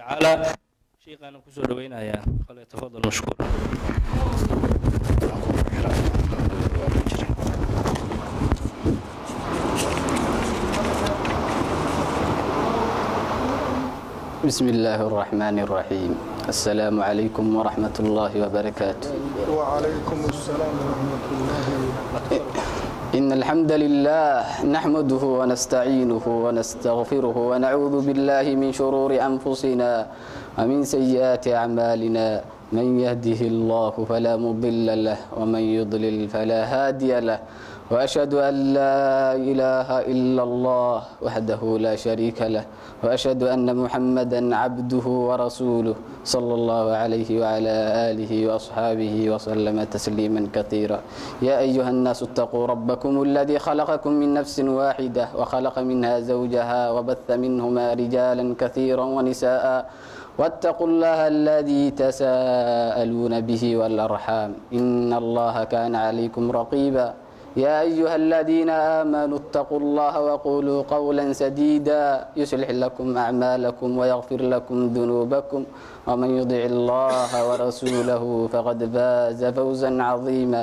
tacaala sheikhaana kusoo dhaweynayaa qale tafadal mashkuur بسم الله الرحمن الرحيم السلام عليكم ورحمة الله وبركاته وعليكم السلام ورحمة الله إن الحمد لله نحمده ونستعينه ونستغفره ونعوذ بالله من شرور أنفسنا ومن سيئات أعمالنا من يهده الله فلا مضل له ومن يضلل فلا هادي له وأشهد أن لا إله إلا الله وحده لا شريك له وأشهد أن محمدا عبده ورسوله صلى الله عليه وعلى آله وأصحابه وسلم تسليما كثيرا يا أيها الناس اتقوا ربكم الذي خلقكم من نفس واحدة وخلق منها زوجها وبث منهما رجالا كثيرا ونساء واتقوا الله الذي تساءلون به والأرحام إن الله كان عليكم رقيبا يا أيها الذين آمنوا اتقوا الله وقولوا قولا سديدا يصلح لكم أعمالكم ويغفر لكم ذنوبكم ومن يطع الله ورسوله فقد فاز فوزا عظيما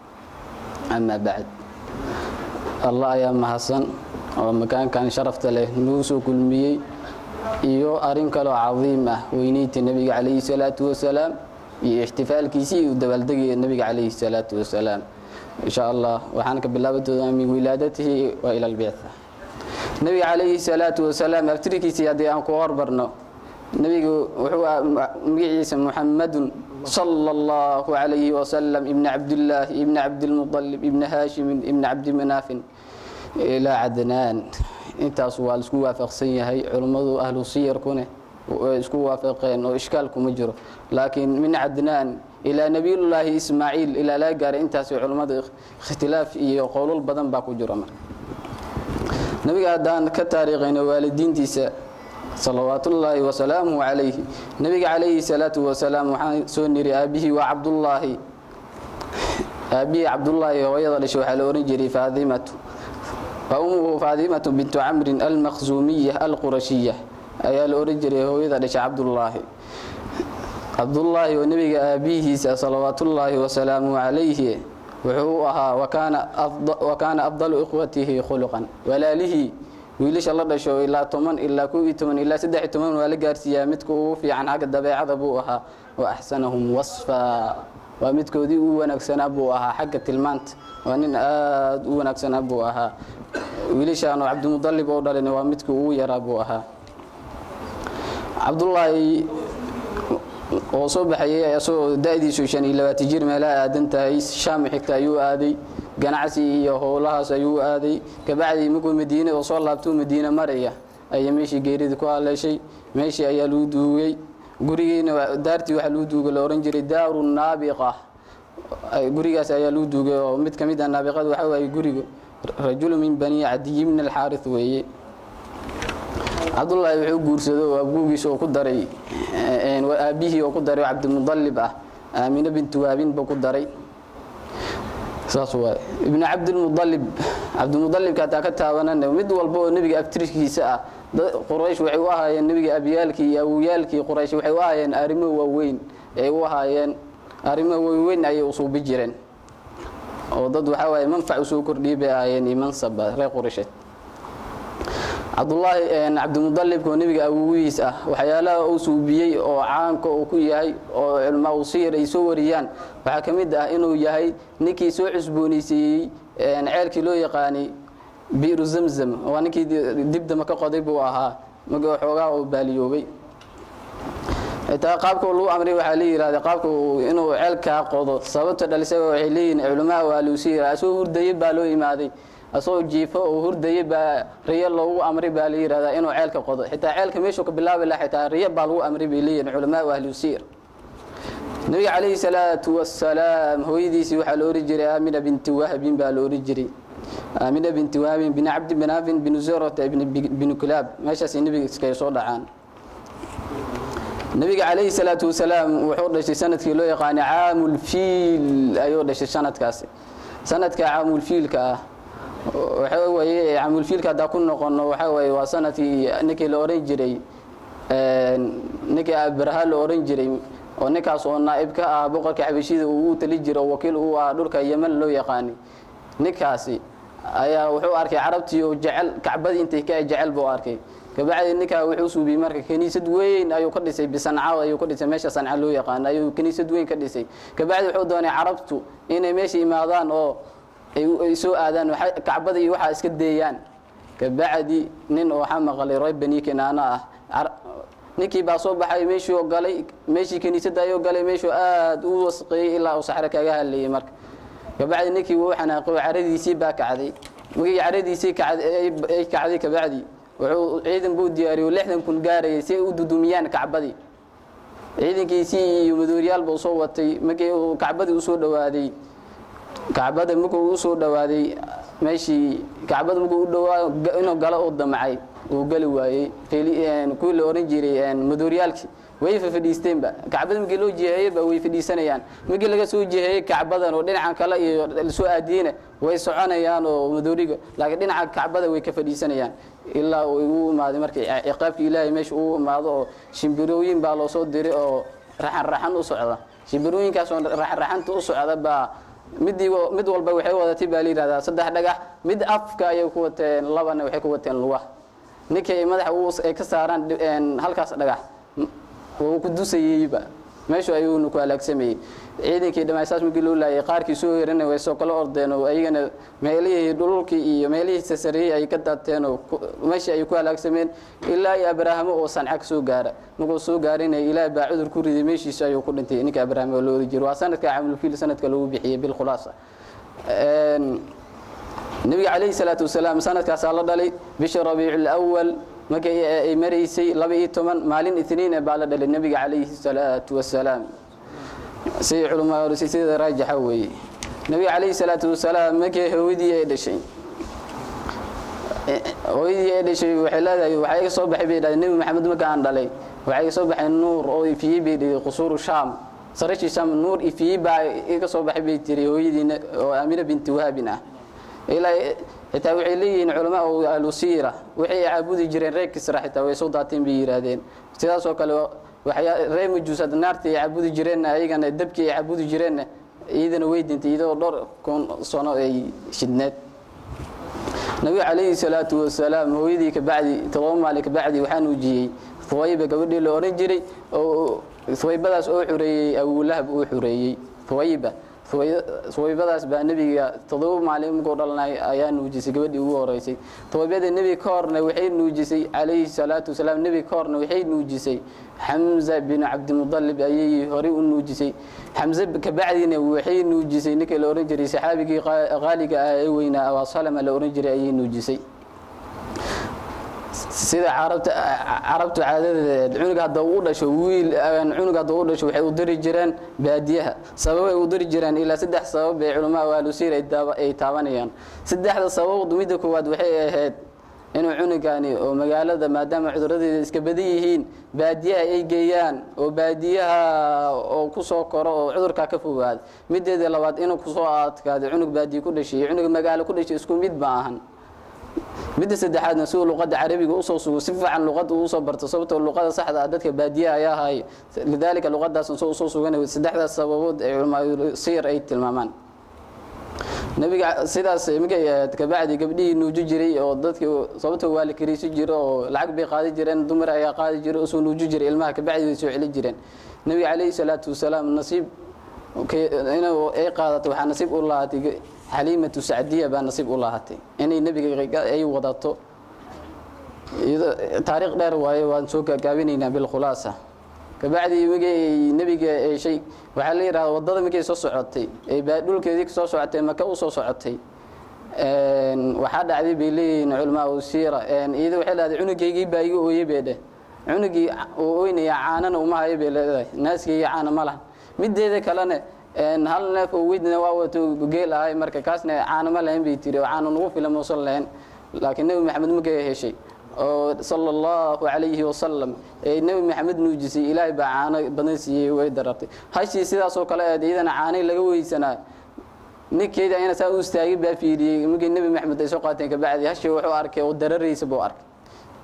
أما بعد الله يا محسن ومكان كان شرفت له نوسو كلميي iyo arin kaloo cadiim ah weyneynta nebiga calayhi salaatu wasalaam iyo ixtifaalkiisii iyo dabaaldegaya nebiga calayhi salaatu wasalaam insha allah waxaan ka bilaabi doonaa min wilaadatihi wa ila albictha nebiga calayhi salaatu wasalaam abtirikiisii haddii aan ku horbarno nebigu wuxuu ah magaciisa muxamadun sala allahu calayhi wasalam ibni cabdillaahi ibni cabdilmuطalib ibni haashimin ibni cabdimanaafin ilaa cadnaan intaas waa laisku waafaqsan yahay culummadu ahlu siyarkune way isku waafaqeen oo ishkaal kuma jiro laakiin min cadnaan ilaa nebiyullaahi ismaaciil ilaa laga gaaray intaas culummada ikhtilaaf iyo qowlal badan baa ku jiro marka nebiga haddaan ka taariikhayno waalidiintiisa salawaatullaahi wasalaamuhu calayhi nebiga calayhi salaatu wasalaam waxaan soo niri aabihii waa cabdullaahi aabihii cabdullaahi hooyada dhashay waxaa la ohan jiray faadimatu وأمه فاطمة بنت عمرو المخزومية القرشية ayaa la oran jiray hooyada dhashay cabdullaahi cabdullaahi oo nebiga aabihiisa salawaatullaahi wasalaamu calayhi wuxuu u ahaa wa kaana afdalu ikhwatihi khuluqan walaalihii wiilasha la dhasho ilaa toban ilaa kow iyo toban ilaa saddex iyo toban waa la gaarsiiyaa midka ugu fiican xagga dabeecada buu ahaa wa axsanahum wasfa waa midkoodii u wanaagsanaa buu ahaa xagga tilmaanta waa nin aada u wanaagsanaa buu ahaa wiilashaanoo cabdimudalib oo dhalin waa midkii ugu yaraa buu ahaa cabdullaahi oo soo baxayay asagoo da-diisu shan iyo labaatan jir meelaha aadan tahay shaam xigta ayuu aaday ganacsi iyo howlahaas ayuu aaday kabacdii markuu madiine oo soo laabtuu madiine maraya ayaa meeshii geeridii ku haleeshay meeshii ayaa lagu duugay gurigiina daartii waxaa lagu duugay la ohan jiray daaru naabiqa gurigaas ayaa lagu duugay oo mid ka mid ah naabiqada waxaa waaye guriga rajulu min bani cadiyi bn alxaarith weeye cabdullaahi wuxuu guursado oo abguugiisa oo ku daray aabihii oo ku daray cabdimudalib ah aamine bintu waabinba ku daray saas waay ibnu cabdilmudalib cabdimudalibka hataa ka taabanana mid walba oo nebiga abtirkiisa ah quraysh waxay u ahaayeen nebiga abyaalkii iyo awowyaalkii quraysh waxay u ahaayeen arrimo waaweyn ay u ahaayeen arrimo waaweyn ayay usuubi jireen oo dad waxaa waaye manfac usoo kordhiyay bay ahaayeen iyo mansaba reer quraysheed cabdullaahi cabdimudalibka oo nebiga awogiis ah waxyaalaha uu suubiyey oo caanka uu ku yahay oo culmaa usiyar ay soo wariyaan waxaa ka mid ah inuu yahay ninkii soo cusboonaysiiyey ceelkii loo yaqaanay biiru zamzam waa ninkii dibdama ka qoday buu ahaa marka xoogaa oo baaliyoobay xitaa qaabka lagu amray waxaa la yihahda qaabka inuu ceelkaa qodo sababta dhalisaga waxay leeyihin culamaha waa luusiyar asoo hurdayay baa loo imaaday asagoo jiifo oo hurdayay baa riyo loogu amray baa la yihahdaa inuu ceelka qodo xitaa ceelka meeshuu ka bilaabi laha xitaa riyo baa lagu amray bay leeyihin culamaha ahlusiyar nabiga calayhi salaatu wasalaam hooyadiisii waxaa la ohan jiray aamina binti wahbin baa la ohan jiray aamina binti wahbin bin cabdi binaafin bin zurata binu kilaab meeshaasay nebiga iskaga soo dhacaan nabiga calayhi salaatu wasalaam wuxuu dhashay sanadkii loo yaqaanay caamulfiil ayuu dhashay sanadkaasi sanadka caamulfiilka ah waxa weye caamulfiilka haddaa ku noqono waxa weye waa sanadkii ninkii la oran jiray ninkii abraha la oran jiray oo ninkaas oo naa'ib ka ah boqorka xabashida uu u tali jiro oo wakiil uu ah dhulka yeman loo yaqaanay ninkaasi ayaa wuxuu arkay carabtii oo jecel kacbadii intay ka jecel buu arkay kabacdi ninkaa wuxuu suubiyey marka kaniisad weyn ayuu ka dhisay bisanca ayuu ka dhisay meesha sanca loo yaqaano ayuu kaniisad weyn ka dhisay kabacdi wuxuu doonay carabtu inay meesha imaadaan oo ay soo aadaan kacbada iyo waxaa iska deeyaan kabacdi nin oo waxaa maqlay reer bani kinaana ah ninkii baa soo baxay meeshuu galay meeshii kaniisadda ayuu galay meeshuu aad u wasqeeyey ilaa uu saxro kaga hadlayay marka kabacdi ninkii wuu xanaaqay oo caradiisii baa kacday markii caradiisii ay kacday kabacdi wuxuu ciidan buu diyaariyey lixdan kun gaarayay si ay u dudumiyaan kacbadii ciidankiisii iyo madooriyaalba u soo watay markii uu kacbadii usoo dhawaaday kacbada markuu usoo dhawaaday meeshii kacbada markuu u dhawaa inuu galo uu damcay uu geli waayey kuwii la oran jiray madooriyaalkii way fadhiisteenba kacbada markii loo jiheeyeyba way fadhiisanayaan markii laga soo jiheeyey kacbadan oo dhinacan kale iyo lasoo aadiyeyna way soconayaan oo madooriga laakiin dhinaca kacbada way ka fadhiisanayaan ilaa uu imaaday markii ciqaabkii ilaahay meesha uu imaado oo shimbirooyin baa loo soo diray oo raxan raxan u socda shimbirooyinkaas oo raxan raxanta u socda baa midii mid walba waxay wadatay baa la yidhahdaa saddex dhagax mid afka ayay ku wateen labana waxay ku wateen lugaha ninkii madaxa ay ka saaraan halkaas dhagax wuu ku dusayeyba meeshu ayuuna ku halaagsamayey ciidankii dhammaysaas markii loo laayay qaarkii soo herana way soo kala ordeen oo ayagana meelihii dhululkii iyo meelihii sasareeyey ay ka daateen oo meeshii ay ku halaagsameen ilaa iyo abraahamo oo sanca ka soo gaara markuu soo gaarina ilaah baa cudur ku riday meeshiisa ayuu ku dhintay ninka abraahamo loo ori jiro waa sanadka camulfiil sanadka lagu bixiyey bilkhulaasa nabiga calayhi salaatu wasalaam sanadkaasaa la dhalay bisha rabiicul awal markii ay maraysay laba iyo toban maalin itniin baa la dhalay nabiga calayhi salaatu wasalaam siday culamaa orisay sida raajixa weeye nabiga calayhi salaatu wasalaam markii hooyadii ay dhashay hooyadii ay dhashay waxay leedahay waxaa iga soo baxay bay dhahay nebi maxamed marka aan dhalay waxaa iga soo baxay nuur oo ifiyey bay dhihi qusuuru shaam sarashii shaam nuur ifiyey baa iga soo baxay bay tiri hooyadiina oo amina binti wahabin ah ilaa xitaa waxay leeyihiin culamaa ahlu siira waxay caabudi jireen reer kisra xitaa way soo daateen bay yidhaahdeen sidaasoo kale reer majuusad naartii ay caabudi jireenna ayagana dabkii ay caabudi jireenna iyadana way dintay iyadoo dhowr kun sano ay shidneed nabiga calayhi salaatu wasalaam hooyadii kabacdi todoba maalin kabacdi waxaa nuujiyey huwayba gabadhii la oran jiray oo huwaybadaas oo xureeyey abulahab uu xureeyey huwayba huwaybadaas baa nebiga todoba maalin markuu dhalnay ayaa nuujisay gabadhii ugu horeysay huwaybada nebi ka horna waxay nuujisay calayhi salaatu wasalaam nebi ka horna waxay nuujisay xamza binu cabdimudalib ayay horey u nuujisay xamze kabacdina waxay nuujisay ninkii la ohan jiray saxaabigii qaaliga ah ee weynaa abasalama la ohan jiray ayay nuujisay sida carabta carabtu caadadeed cunug hadda uu dhasho wiil cunug hadda uu dhasho waxay u diri jireen baadiyaha sababay u diri jireen ilaa saddex sabab ee culamaa waalusiir ay taabanayaan saddexda sabab midda koowaad waxay ahayd inuu cunugani oo magaalada maadaama cuduradeeda iska badan yihiin baadiyaha ay geeyaan oo baadiyaha oo kusoo koro oo cudurkaa ka fogaada mideeda labaad inuu kusoo adkaado cunug baadiye ku dhashay cunug magaalo ku dhashay isku mid ma ahan midda saddexaadna siduu luqadda carabiga usoo sugo si fiican luqadda uusoo barto sababtoo luqada saxda ah dadka baadiyaha ayaa ahay lidaalika luqadaasn soo usoo sugan saddexdaas sababood ee culamaa siyar ay tilmaamaan nabiga sidaas markay ahayd kabacdi gabdhihii nuuji jiray oo dadkii sababtoo waa la kariisi jiro oo lacag bay qaadi jireen dumar ayaa qaadi jiray oo soo nuuji jiray ilmaha kabacdi way soo celi jireen nabiga calayhi salaatu wasalaam nasiib inuu ay qaadato waxaa nasiib u lahaatay xaliimatu sacdiya baa nasiib u lahatay inay nebiga ay wadato taariikh dheer waaye waan soo gaagaabinaynaa bilkhulaasa kabacdi markay nebiga eeshay waxaa la yidhahda waddada markay soo socotay ee dhulkeedii soo socotay maka u soo socotay waxaa dhacday bay leeyihiin culamaa siira iyada waxay leedahay cunugaygii baa iga ooye bay dheh cunugii uu oynaya caanana uma hayo bay leedahay naaskayga caana ma lahan mideeda kalena hal neef oo weydna waa wato geel ahay marka kaasna caano ma lahayn bay tiri oo caano nagu filan muusan lahayn laakiin nebi maxamed markay heshay oo sala allahu calayhi wasalam ee nebi maxamed nuujisay ilaahay baa caano badan siiyey way darartay hashii sidaasoo kale eed iyadana caanay laga weysanaa ninkeeda ayna saa u istaagay baa fiiriyey markii nebi maxamed ay soo qaateen kabacdi hashii wuxuu arkay oo dararaysa buu arkay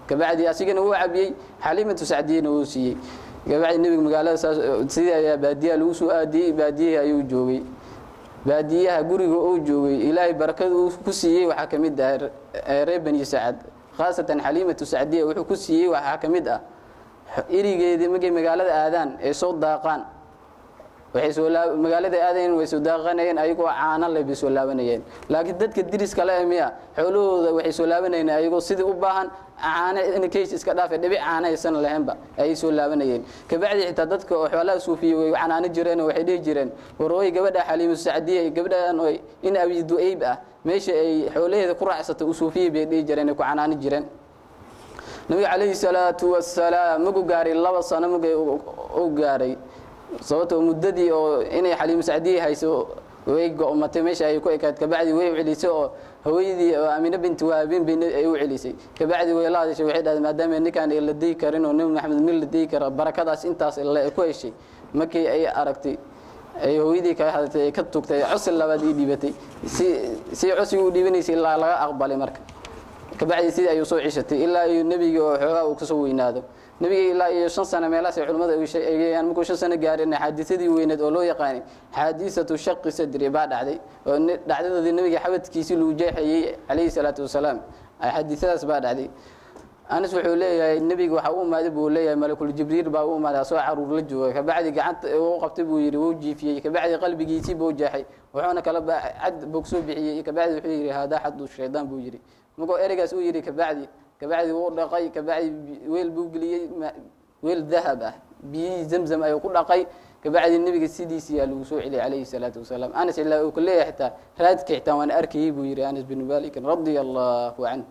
kabacdi asigana wuu cabiyey xaliimatu sacdiyana wuu siiyey kabacdi nebiga magaalada saas sidii ayaa baadiyaha lagu soo aadiyey baadiyihii ayuu joogay baadiyaha guriga uu joogay ilaahay barakada uu ku siiyey waxaa ka mid ah reer bani sacad khaasatan xaliimatu sacdiya wuxuu ku siiyey waxaa ka mid ah irigeedii markay magaalada aadaan ay soo daaqaan waxay soo laa magaalada aadayeen way soo daaqanayeen ayagoo caano leh bay soo laabanayeen laakiin dadka diriska le miya xoolahooda waxay soo laabanayeen ayagoo sidii u baahan caano in case iska dhaafe dhibic caano aysan lahaynba ayay soo laabanayeen kabacdi xitaa dadka oo xoolaha suufiye way canaano jireen oo waxay dhihi jireen warooy gabadha xaliimu sacdiya gabadhan oo in abi du'ayb ah meesha ay xoolaheeda ku raacsatay u suufiye bay dhihi jireen ay ku canaano jireen nabiga calayhi salaatu wasalaam magu gaaray laba sano magay u gaaray sababtoo muddadii oo inay xaliimu sacdiye hayso way go'matay meesha ay ku ekaad kabacdi way celisay oo haweenidii oo amine binti wahabin bay ay u celisay kabacdi way la hadashay waxay dhahday maadaama ninkaan la deyi karin oo nebi maxamed nin la deyi kara barakadaas intaas le ku heshay markii ay aragtay ay hooyadii ka hadatay ay ka tugtay cosi labaad ii dhiibatay si si cosiga u dhiibanaysay ilaa laga aqbalay marka kabacdi sidii ayuu soo cishatay ilaa iyo nebiga oo xoogaa uu kasoo weynaado nebiga ilaa iyo shan sano meelahaas ay culimmada eegayaan markuu shan sano gaarin xaadisadii weyneed oo loo yaqaanay xaadisatu shaqi sadri baa dhacday oo dhacdadoodii nebiga xabadkiisii lagu jeexayey calayhi salaatu wasalaam xaadisadaas baa dhacday anas wuxuu leeyahay nebiga waxa u imaaday buu leeyahay malakul jibriil baa u imaaday asoo caruur la jooga kabacdi gacanta u qabtay buu yidhi wuu jiifiyey kabacdi qalbigiisii buu jeexay wuxuuna kala cad bog soo bixiyey kabacdi wuxuu yidhi haadaa xadu shaydaan buu yidhi markuu ereygaas u yidhi kabacdi kabacdi wuu dhaqay kabacdi weel buu geliyey weel dahab ah biyihii zamzam ayuu ku dhaqay kabacdi nebiga sidiisiyaa lagu soo celiyay calayhi salaatu wasalaam anas ilaa uu ka leeyahay xitaa raadka xitaa waan arkayey buu yidhi anas bin malikin radia allahu canhu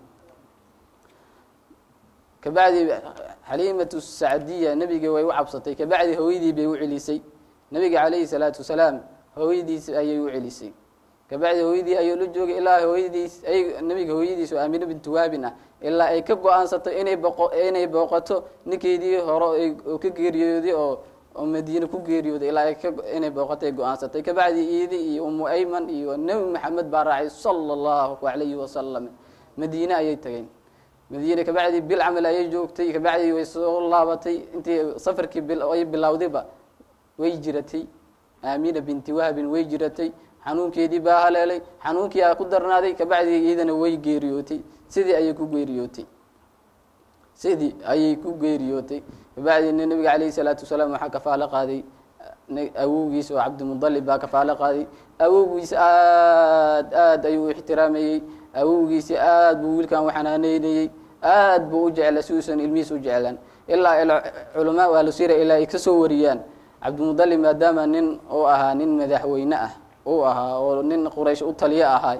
kabacdi xaliimatu sacdiya nebiga way u cabsatay kabacdi hooyadii bay u celisay nebiga calayhi salaatu wasalaam hooyadiis ayay u celisay kabacdi hooyadii ayuu la joogay ilaa hooyadiis ay nebiga hooyadiis oo aamine bintu waabin ah ilaa ay ka go-aansato inay boqo inay booqato ninkeedii hore oo ka geeriyooday oo oo madiine ku geeriyooday ilaa ay ka inay booqato ay go-aansatay kabacdi iidi iyo umu ayman iyo nebi maxamed baa raacay sala allahu calayhi wasalam madiine ayay tageen madiine kabacdi bil camal ayay joogtay kabacdi way soo laabatay intii safarkii ay bilowdayba way jiratay aamina binti wahabin way jiratay xanuunkeedii baa haleelay xanuunkii aa ku darnaaday kabacdi iyadana way geeriyootay sidii ayay ku geeriyootay sidii ayay ku geeriyootay kabacdina nebiga calayhi salaatu wasalaam waxaa kafaalo qaaday awowgiis oo cabdimudalib baa kafaalo qaaday awowgiis aad aad ayuu u ixtiraamayey awowgiisi aad buu wiilkan u xanaaneynayey aad buu u jecla si uusan ilmihiis u jeclaan ilaa culamaa ahlusira ilaa ay ka soo wariyaan cabdimudalib maadaama nin uu ahaa nin madaxweyne ah uu ahaa oo nin quraysh u taliyo ahaa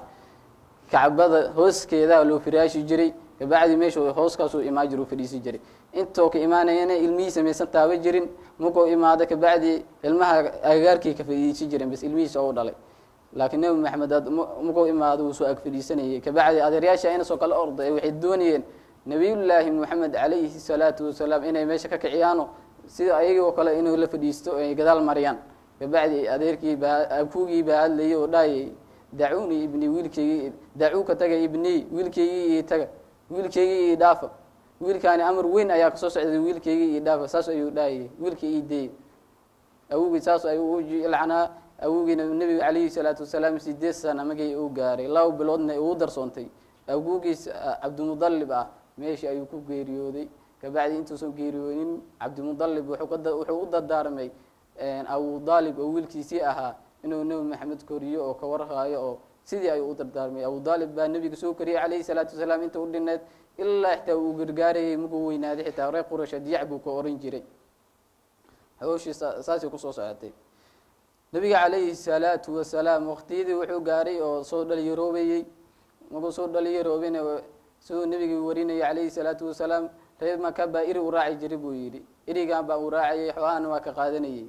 kacbada hooskeedaa loo firaashi jiray kabacdi meeshu hooskaasuu imaan jir u fadhiisi jiray intoo ka imaanayana ilmihiisa maysan taaba jirin markuu imaado kabacdi ilmaha agagaarkii ka fadhiisi jireen bas ilmihiisa u dhalay laakiin nebi maxamed markuu imaado wuu soo ag fadhiisanayay kabacdi adeeryaasha inasoo kala orday waxay doonayeen nabiyullaahi moxamed calayhi salaatu wasalaam inay meesha ka kiciyaano sida ayagoo kale inuu la fadhiisto ay gadaal mariyaan kabacdi adeerkii abkugii baa hadlayay oo dhaayay dacuuni ibni wiilkeygii dacuuka taga ibni wiilkeygii io taga wiilkeygii io dhaafa wiilkaani amar weyn ayaa kasoo socday wiilkeygii io dhaafa saas ayuu dhaayay wiilkii io deey awogii saas ayuu u lacnaa awowgiina nebiga calayhi salaatu wasalaam sideed sana magay uu gaaray laba biloodna uu darsoontay awgugiis cabdimudalib ah meeshii ayuu ku geeriyooday kabacdi intuusan geeriyoonin cabdimudalib wuxuu u dardaarmay abu daalib oo wiilkiisii ahaa inuu nebi maxamed koriyo oo ka warhaayo oo sidii ayuu u dardaarmay abu daalib baa nebiga soo koriyey calayhi salaatu wasalaam inta u dhineed ilaa xitaa uu gargaarayay markuu weynaaday xitaa reer qurasha diyac buu ka oran jiray hawshii saasay kusoo socotay nebiga calayhi salaatu wasalaam waqtiyadii wuxuu gaaray oo soo dhalinyaroobayey markuu soo dhalinyaroobayna siduu nebigii warinayay calayhi salaatu wasalaam reer maka baa iri u raaci jiray buu yidhi irigan baa uu raacayay xoolahana waa ka qaadanayay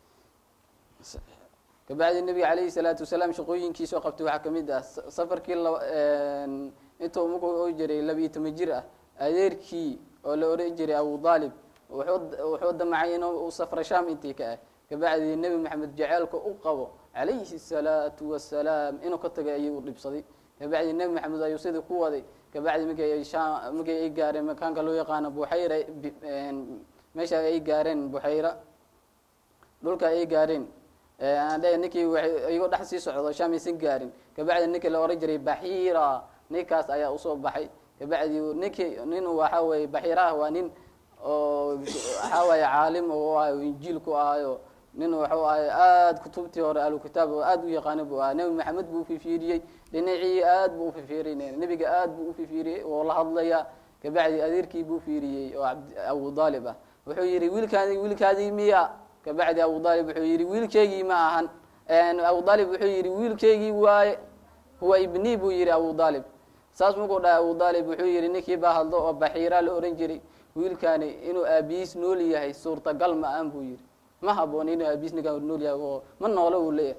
kabacdi nebiga calayhi salaatu wasalaam shaqooyinkiisoo qabtay waxaa kamid ah safarkii intuu markuu jiray labiiyo toban jir ah adeerkii oo la oran jiray abu daalib wuxuu damacay inuu safra sham intii ka ah kabacdi nebi maxamed jaceelka u qabo calayhi salaatu wasalaam inuu ka tagay ayuu dhibsaday kabacdi nebi maxamed ayuu sidii ku waday kabacdi markii ay shaam markii ay gaareen makaanka loo yaqaano buxayra bi- een, meesha ay gaareen buxayra dhulka ay gaareen ee, aan dhahay ninkii waxay iyagoo dhex sii socdo shaam aysan gaarin kabacdi ninkii la oran jiray baxiira ninkaas ayaa usoo baxay kabacdi ninkii nin waxa weeye baxiiraha waa nin oo waxaa waaye caalim oo ahayo injiil ku ahayo nin wuxuu ahay aada kutubtii hore ahlukitaab oo aada u yaqaana buu ahaa nebi maxamed buu ufifiiriyey dhinacii aad buu ufifiirinay nebiga aad buu ufifiiriyey oo la hadlaya kabacdi adeerkii buu fiiriyey oo cabd- abu daalib ah wuxuu yidhi wiilkaadi wiilkaadii miya kabacdi abu daalib wuxuu yidhi wiilkeygii ma ahan abu daalib wuxuu yidhi wiilkeygii waaye huwa ibnii buu yidhi abu daalib saas markuu dhahay abu daalib wuxuu yidhi ninkii baa hadlo oo baxiiraa la ohan jiray wiilkaani inuu aabihiis nool yahay suurtagal ma aan buu yidhi ma haboon inuu aabihiis ninkaan nool yahay oo ma noolo uu leeyahay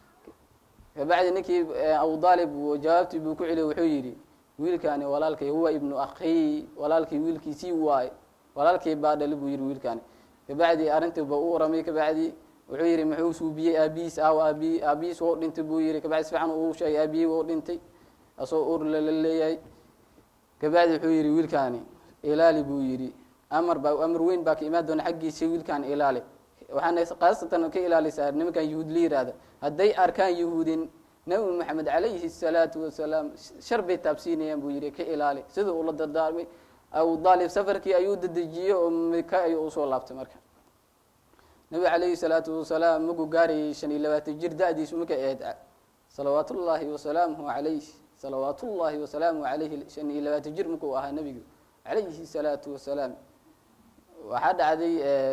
kabacdi ninkii abu daalib jawaabtii buu ku celiyey wuxuu yidhi wiilkaani walaalkay huwa ibnu akhii walaalkii wiilkiisii waaye walaalkii baa dhali buu yidhi wiilkaani kabacdi arrintii ba u waramay kabacdi wuxuu yidhi muxuu suubiyey aabihiis aaw aabi aabihiis wou dhintay buu yidhi kabacdi si fiican uu sheegay aabihii wou dhintay asoo ur lala leeyahay kabacdi wuxuu yidhi wiilkaani ilaali buu yidhi amar baa amar weyn baa ka imaan doona xaggiisa wiilkaan ilaali waxaana khaasatan ka ilaalisaa nimankan yahuud la yihahda hadday arkaan yahuudin nabi maxamed calayhi salaatu wasalaam shar bay taabsiinayaan buu yidhi ka ilaali sida uu la dardaarmay abu daalib safarkii ayuu dadejiyey oo mika ayuu usoo laabtay marka nabiga calayhi salaatu wasalaam markuu gaarayay shan iyo labaatan jir da-diisu markay ahayd salawaat ullaahi wasalaamuhu calayh salawaat ullaahi wasalaamuhu calayhi shan iyo labaatan jir markuu ahaa nebigu calayhi salaatu wasalaam waxaa dhacday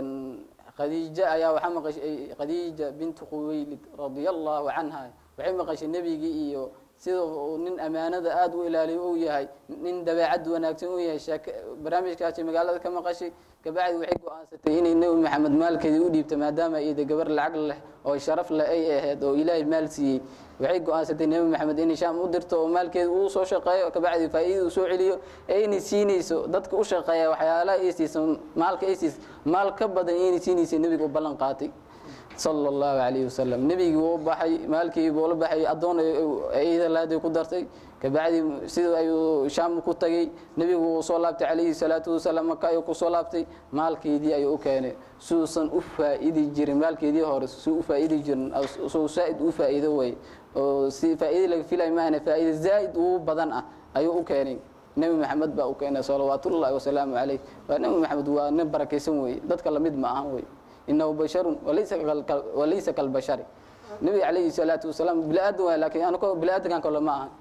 khadiija ayaa waxaa maqashay khadiija bintu quwaylid radia allahu canha waxay maqashay nebigii iyo sida uu nin amaanada aada u ilaaliyo uu yahay nin dabeecad wanaagsan uu yahay sheek barnaamijkaasi magaalada ka maqashay kabacdi waxay go-aansatay inay nebi maxamed maalkeedii u dhiibta maadaama iyada gabar lacag leh oo sharaf leh ay ahayd oo ilaahay maal siiyey waxay go-aansatay nebi maxamed inay shaam u dirto oo maalkeeda uu soo shaqeeyo kabacdi faa-idada uu soo celiyo ee inay siinayso dadka u shaqeeya waxyaalaha ay siiso maalka ay siiso maal ka badan inay siinaysa nebiga u ballan qaatay sala allahu calayhi wasalam nebigii wuu baxay maalkii buu la baxay addoon idalaaday ku dartay kabacdi sida ayuu shaam ku tagay nebigu wuu soo laabtay calayhi salaatu wasalaam maka ayuu kusoo laabtay maalkeedii ayuu u keenay suusan u faa-idi jirin maalkeedii hore suu u faa-idi jirin suu saa-id u faa-iido way oo si faa-iida laga filay maahane faa-iida zaa-id ugu badan ah ayuu u keenay nebi maxamed baa u keenay salawaatullahi wasalaamu calayh waa nebi maxamed waa nin barakaysan weye dadka lamid ma ahan wey inahu basharun walaysa kalbashari nebiga calayhi salaatu wasalaam bili-aadan waay lakin anko bili-aadankan kale ma ahan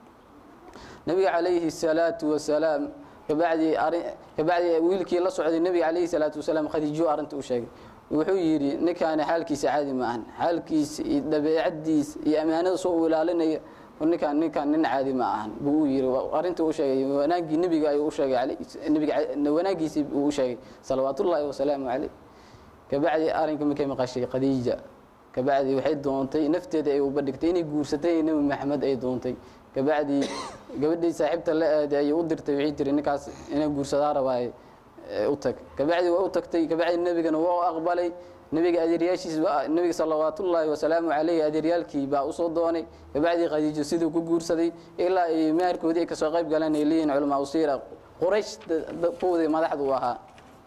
nebiga calayhi salaatu wasalaam kabacdi ari kabacdi wiilkii la socday nebiga calayhi salaatu wasalaam khadiijo arrinta u sheegay wuxuu yidhi ninkaani xaalkiisa caadi ma ahan xaalkiisa iyo dabeecadiisa iyo ammaanada soo u ilaalinaya ninkaan ninkaan nin caadi ma ahan buu u yidhi arrinta u sheegay wanaagii nebiga ayuu u sheegay nebiga wanaagiisii uu u sheegay salawaatullaahi wasalaamu caleyh kabacdi arrinka markay maqashay khadiija kabacdi waxay doontay nafteeda ay uba dhigtay inay guursatay nebi maxamed ay doontay kabacdi gabadhii saaxiibta la aaday ayay u dirtay waxay tiri ninkaas inay guursadaa rabaaye u tag kabacdi waa u tagtay kabacdi nebigana waa aqbalay nebiga adeeryaashiis nebiga salawaatullaahi wasalaamu caleyhi adeeryaalkii baa usoo doonay kabacdi khadiijo siduu ku guursaday ilaa ay maharkoodii ay kasoo qayb galeen ay leeyihin culamaa usiira quraysh kuwdii madaxdu u ahaa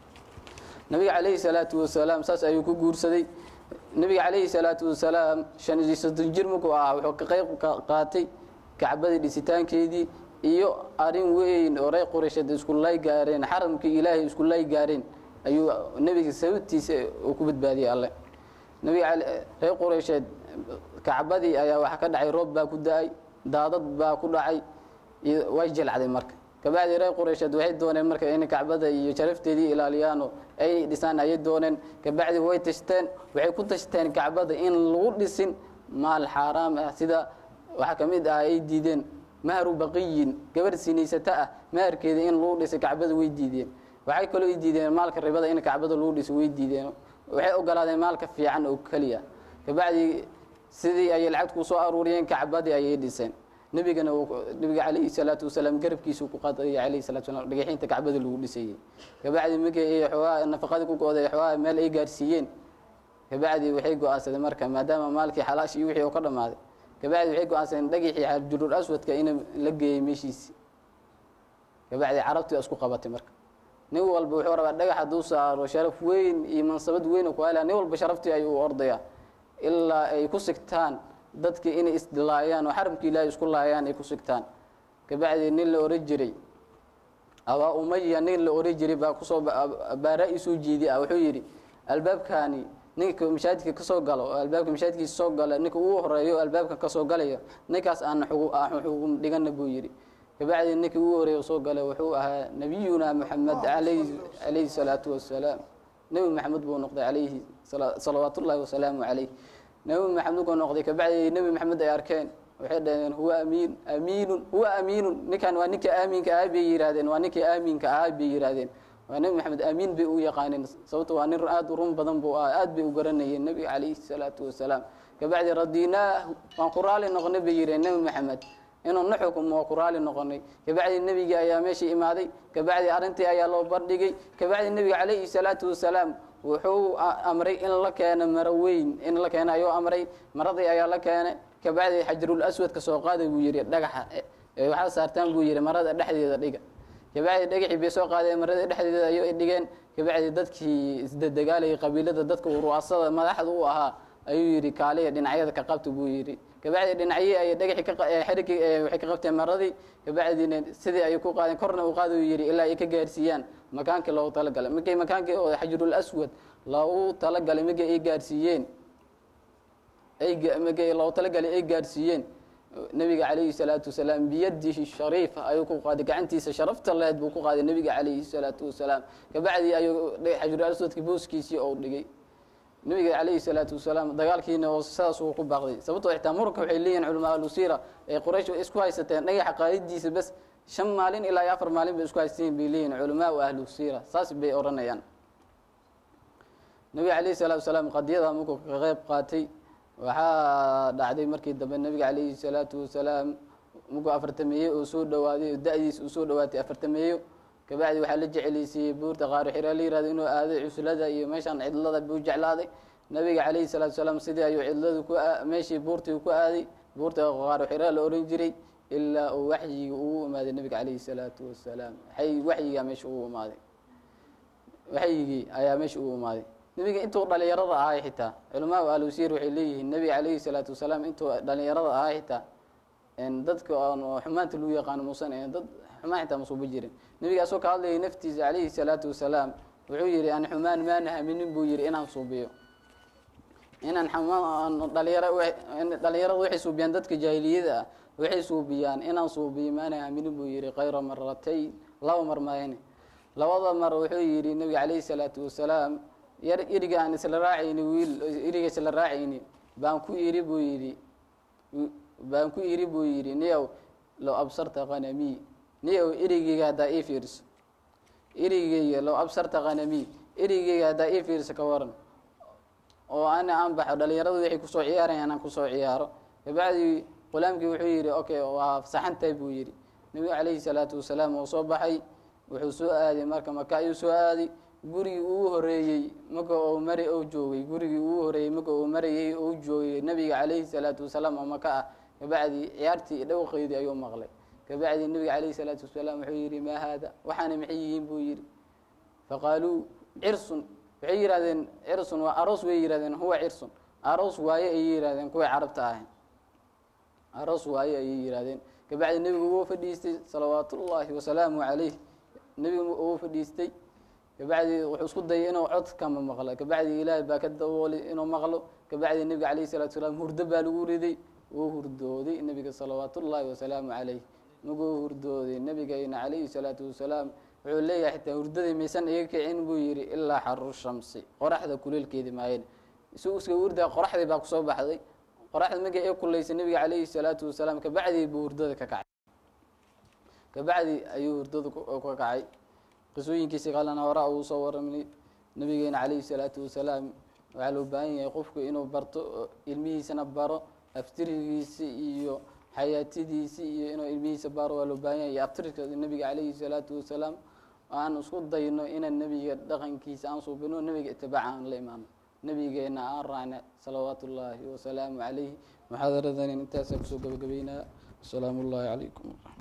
nabiga calayhi salaatu wasalaam saas ayuu ku guursaday nebiga calayhi salaatu wasalaam shan iyo soddon jir markuu ahaa wuxuu ka qayb qaatay kacbadii dhisitaankeedii iyo arrin weyn oo reer quraysheed isku lay gaareen xaramkii ilaahay isku lay gaareen ayuu nebiga sababtiisa uu ku badbaadiyey alle nebiga reer quraysheed kacbadii ayaa waxaa ka dhacay roob baa ku da-ay daadad baa ku dhacay way jilcday marka kabacdi reer quraysheed waxay dooneen marka inay kacbada iyo sharafteedii ilaaliyaano ay dhisaan ayay dooneen kabacdi way tashteen waxay ku tashteen kacbada in lagu dhisin maal xaaraam ah sida waxaa ka mid ah ay diideen mahru baqiyin gabarh sinaysata ah maharkeeda in lagu dhisay kacbada way diideen waxay kaloo i diideen maalka ribada in kacbada lagu dhiso way diideen waxay ogolaadeen maalka fiican oo keliya kabacdi sidii ayay lacagta kusoo aruuriyeen kacbadii ayay dhiseen nebigana nebiga calayhi salaatu wasalaam garabkiisu ku qadaya calayhi salatu wasalam dhagaxiinta kacbada lagu dhisayey kabacdi markii ay xoogaa nafaqadii ku go-day xoogaa meel ay gaarsiiyeen kabacdi waxay go-aansadeen marka maadaama maalkii xalaash iyo wixii oo ka dhammaaday kabacdi waxay go-aansadeen dhagixii xajarul aswadka in la geeyey meeshiisi kabacdi carabtii isku qabatay marka nin walba wuxuu rabaa dhagax hadduu saaro sharaf weyn iyo mansabad weyn oo ku hela nin walba sharaftii ayuu ordaya ilaa ay ku sigtaan dadkii inay isdilaayaan oo xaramkii ilaahay isku laayaan ay ku sigtaan kabacdi nin la oran jiray abaa umaya nin la oran jiray baa kusoo baara isoo jeedi ah wuxuu yidhi albaabkaani ninka mashaajidka kasoo galo oo albaabka mashaajidkiisa soo gala ninka ugu horeeyo albaabka kasoo galaya ninkaas aan xugum dhigana buu yidhi kabacdi ninkii ugu horeeya soo galay wuxuu ahaa nabiyuna moxamed alayhi calayhi salaatu wasalaam nebi maxamed buu noqday calayhi salawaat ullahi wasalaamu calayh nebi maxamed buu noqday kabacdi nebi maxamed ay arkeen waxay dhaheen huwa amiin amiinun huwa amiinun ninkan waa ninka aaminka ah bay yihaahdeen waa ninkii aaminka ah bay yihaahdeen waa nebi maxamed amiin bay u yaqaaneen sababto waa nin aada u run badan buu ah aad bay u garanayeen nebiga calayhi salaatu wasalaam kabacdi radinaahu waan ku raali noqonay bay yiheen nebi maxamed inuu na xukumo waa ku raali noqonay kabacdi nebigii ayaa meeshii imaaday kabacdi arrintii ayaa loo bardhigay kabacdi nebiga calayhi salaatu wasalaam wuxuu amray in la keeno maro weyn in la keeno ayuu amray maradii ayaa la keenay kabacdi xajarul aswadka soo qaaday buu yihi dhagaxa waxaa saartaan buu yihi marada dhexdeeda dhiga kabacdi dhagaxii bay soo qaadeen marada dhexdeeda ayay dhigeen kabacdi dadkii isdadegaalayay qabiilada dadka ru'asada madaxda u ahaa ayuu yidhi kaaliya dhinacyada ka qabta buu yidhi kabacdi dhinacyii ay dhagaxii xerigii waxay ka qabteen maradii kabacdina sidii ay ku qaadeen korna u qaada uu yidhi ilaa ay ka gaarsiiyaan makaankii loogu talagalay markay makaankii oo xajarul aswad loogu talagalay markii ay gaarsiiyeen markii loogu talagalay ay gaarsiiyeen nebiga calayhi salaatu wasalaam biyadihi shariifa ayuu ku qaaday gacantiisa sharafta leed buu ku qaaday nebiga calayhi salaatu wasalaam kabacdi ayuu xajarul aswadkii booskiisii ou dhigay nebiga calayhi salaatu wasalaam dagaalkiina oo sidaas uu ku baaqday sababtoo xitaa muranka waxay leeyihin culamaa alusiira ee quraysh isku haysateen dhagaxa qaadidiisa bas shan maalin ilaa iyo afar maalin bay isku haysateen bay leeyihin culamaa u ahlu siira saas bay odhanayaan nebiga calayhi salaatu wasalaam qadiyada markuu ka qeyb qaatay waxaa dhacday markii dambe nebiga calayhi salaatu wasalaam markuu afartameeye oo soo dhawaaday oo da-diis uu soo dhawaatay afartameeyo kabacdi waxaa la jeceleysiiyey buurta qaaro xira la yihahdo inuu aaday cuslada iyo meeshaan cidlada buu jeclaaday nabiga calayhi salaatu salaam sidii ayuu cidladu ku meeshii buurtii ku aaday buurta qaaro xira la oran jiray ilaa uu waxyiga ugu imaaday nabiga calayhi salaatu wasalaam waxyigaa meesha ugu imaaday waxyigii ayaa meesha ugu imaaday nebiga intuu dhalinyarada ahay xitaa culamaa alusiir waxay leeyihiin nebiga calayhi salaatu wasalaam intuu dhalinyarada ahay xitaa dadka aan xumaanta lagu yaqaano muusan dad xumaan xitaa masuuba jirin nebiga asoo ka hadlayay naftiisa calayhi salaatu wasalaam wuxuu yihi an xumaan maana haminin buu yihi inaan suubiyo inaan dhalinyaro dhalinyarada waxay suubiyaan dadka jaahiliyada ah waxay suubiyaan inaan suubiyo maana haminin buu yihi kayra maratayn laba mar mayne labada mar wuxuu yihi nebiga calayhi salaatu wasalaam yar iriga aan isla raacayni wiil iriga isla raacayni baan ku iri buu yidhi baan ku iri buu yidhi niyow low absarta kanami niyow erigeyga haddaa ii fiiriso erigeyga low absarta kanami erigeyga haddaa ii fiiriso ka waran oo ana aan baxo dhalinyaradu waxay kusoo ciyaarayaan aan kusoo ciyaaro kabacdi qulaamkii wuxuu yidhi okay waa saxantahay buu yidhi nebiga calayhi salaatu wasalaam oo soo baxay wuxuu soo aaday marka maka ayuu soo aaday gurigii uu horeeyey marka uu mari ou joogay gurigii uu horeeyey marka uu marayey ou joogay nabiga calayhi salaatu wasalaam oo maka ah kabacdi ciyaartii dhowqeydii ayuu maqlay kabacdi nebiga calayhi salaatu wasalaam wuxuu yidhi maa haada waxaana maxay yihiin buu yidhi faqaaluu cirsun waxay yihahdeen cirsun waa aroos way yihahdeen huwa cirsun aroos waaye ayay yihahdeen kuway carabta ahayn aroos waaye ayay yihahdeen kabacdi nebigu wuu fadhiistay salawaatullaahi wasalaamu calayh nebigu wuu fadhiistay kabacdi wuxuu isku dayay inuu codkama maqlo kabacdi ilaahay baa ka daboolay inuu maqlo kabacdi nebiga calayhi salatu wasalaam hurdo baa lagu riday wuu hurdooday nebiga salawaatullaahi wasalaamu calayh maguu hurdooday nebigayna calayhi salaatu wasalaam wuxuu leeyahay xitaa hurdadii maysan iga kicin buu yidhi ilaa xaru shamsi qoraxda kuleelkeedi maayen isuu iska hurdaa qoraxdii baa kusoo baxday qoraxda markii ay kulaysay nebiga calayhi salaatu wasalaam kabacdii buu hurdada ka kacay kabacdi ayuu hurdada ka kacay qisooyinkiisi kalena horaa uu soo waramay nabigeena calayhi salaatu wasalaam waxaa loo baahan yahay qofku inuu barto ilmihiisana baro aftirigiisi iyo xayaatadiisi iyo inuu ilmihiisa baro waa loo baahan yahay iyo aftirka nabiga calayhi salaatu wasalaam aan isku dayno inaan nebiga dhaqankiisa aan suubino nebiga itibaaca aan la imaano nebigeena aan raacna salawaatu ullaahi wasalaamu calayhi muxaadaradan intaasaan kusoo gabagabaynaa asalaamu ullaahi calaykum